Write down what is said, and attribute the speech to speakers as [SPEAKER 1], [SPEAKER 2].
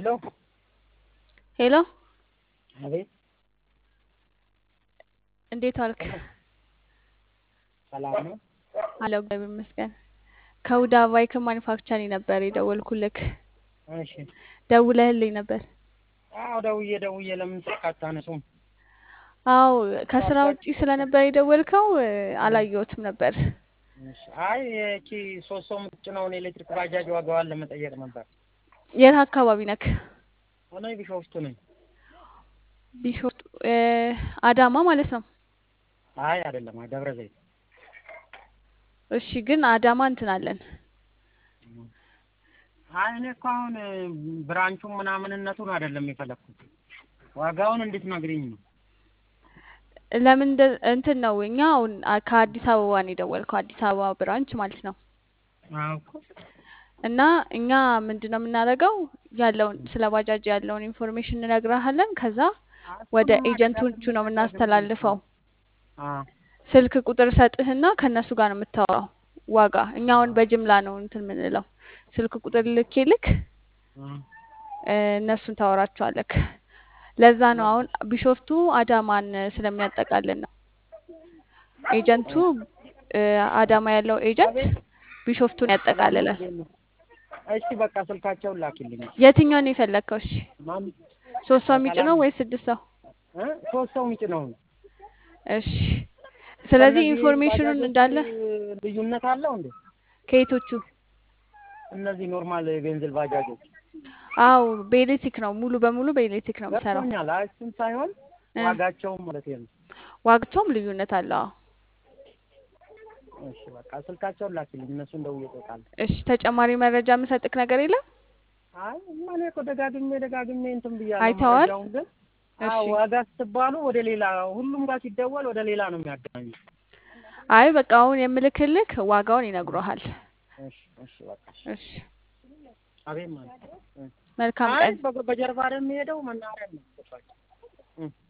[SPEAKER 1] ሄሎ
[SPEAKER 2] ሄሎ
[SPEAKER 1] አቤት
[SPEAKER 2] እንዴት ዋልክ?
[SPEAKER 1] ሰላም ነው?
[SPEAKER 2] አለው እግዚአብሔር ይመስገን። ከሁዳ ቫይክ ማኒፋክቸሪንግ ነበር የደወልኩልክ።
[SPEAKER 1] እሺ
[SPEAKER 2] ደውለህልኝ ነበር?
[SPEAKER 1] አዎ ደውዬ ደውዬ ለምን ስልክ አታነሱም?
[SPEAKER 2] አዎ ከስራ ውጪ ስለነበር የደወልከው እ፣ አላየሁትም ነበር።
[SPEAKER 1] እሺ አይ ይቺ ሶስት ሰው የምትጭነውን ኤሌክትሪክ ባጃጅ ዋጋዋን ለመጠየቅ ነበር።
[SPEAKER 2] የት አካባቢ ነክ?
[SPEAKER 1] እኔ ቢሾፍቱ ነኝ።
[SPEAKER 2] ቢሾፍቱ እ፣ አዳማ ማለት ነው።
[SPEAKER 1] አይ አይደለም፣ አይ ደብረ ዘይት።
[SPEAKER 2] እሺ ግን አዳማ እንትን አለን።
[SPEAKER 1] አይ እኔ እኮ አሁን እ፣ ብራንቹን ምናምንነቱን አይደለም የፈለግኩት ዋጋውን እንድትነግሪኝ ነው።
[SPEAKER 2] ለምን እንደ- እንትን ነው እኛ አሁን አ- ከአዲስ አበባ ነው የደወልከው፣ አዲስ አበባ ብራንች ማለት ነው።
[SPEAKER 1] አዎ እኮ
[SPEAKER 2] እና እኛ ምንድን ነው የምናደርገው ያለውን ስለ ባጃጅ ያለውን ኢንፎርሜሽን እንነግርሃለን። ከዛ ወደ ኤጀንቶቹ ነው የምናስተላልፈው።
[SPEAKER 1] አዎ
[SPEAKER 2] ስልክ ቁጥር ሰጥህና ከእነሱ ጋር ነው የምታወራው ዋጋ። እኛ አሁን በጅምላ ነው እንትን የምንለው። ስልክ ቁጥር ልኬ ልክ
[SPEAKER 1] አዎ
[SPEAKER 2] እ፣ እነሱን ታወራቸዋለክ። ለዛ ነው አሁን ቢሾፍቱ አዳማን ስለሚያጠቃልል ነው ኤጀንቱ እ፣ አዳማ ያለው ኤጀንት ቢሾፍቱን ያጠቃልላል።
[SPEAKER 1] እሺ በቃ ስልካቸውን ላኪልኝ።
[SPEAKER 2] የትኛውን ነው የፈለግከው? እሺ
[SPEAKER 1] ማን
[SPEAKER 2] ሶስት ሰው የሚጭነው ወይስ ስድስት ሰው?
[SPEAKER 1] እ ሶስት ሰው የሚጭነው ነው።
[SPEAKER 2] እሺ ስለዚህ
[SPEAKER 1] ከእነዚህ
[SPEAKER 2] ኢንፎርሜሽኑን
[SPEAKER 1] ባጃጆች
[SPEAKER 2] እንዳለ
[SPEAKER 1] ልዩነት አለው እንዴ?
[SPEAKER 2] ከየቶቹ?
[SPEAKER 1] እነዚህ ኖርማል የቤንዝል ባጃጆች
[SPEAKER 2] አው በኤሌክትሪክ ነው ሙሉ በሙሉ በኤሌክትሪክ ነው የምሰራው።
[SPEAKER 1] ገብቶኛል። አይ እሱን ሳይሆን
[SPEAKER 2] እ፣
[SPEAKER 1] ዋጋቸውም ማለት ነው።
[SPEAKER 2] ዋጋቸውም ልዩነት አለው። አዎ።
[SPEAKER 1] እሺ በቃ ስልካቸውን ላኪልኝ፣ እነሱን ደውዬ እጠይቃለሁ።
[SPEAKER 2] እሺ ተጨማሪ መረጃ የምሰጥክ ነገር የለም?
[SPEAKER 1] አይ እኔ እኮ ደጋግሜ ደጋግሜ እንትን ብያለሁ።
[SPEAKER 2] አይተዋል?
[SPEAKER 1] መረጃውን ግን
[SPEAKER 2] እሺ
[SPEAKER 1] አዎ ዋጋ ስትባሉ ወደ ሌላ ሁሉም ጋር ሲደወል ወደ ሌላ ነው የሚያገናኙ።
[SPEAKER 2] አይ በቃ አሁን የምልክልክ ዋጋውን ይነግሮሃል።
[SPEAKER 1] እሺ እሺ በቃ እሺ።
[SPEAKER 2] እሺ
[SPEAKER 1] አቤት ማለት ነው። እ።
[SPEAKER 2] መልካም
[SPEAKER 1] አይ
[SPEAKER 2] ቀን።
[SPEAKER 1] በ- በጀርባ ነው የሚሄደው መናኸሪያ ነው። ገባኝ። እ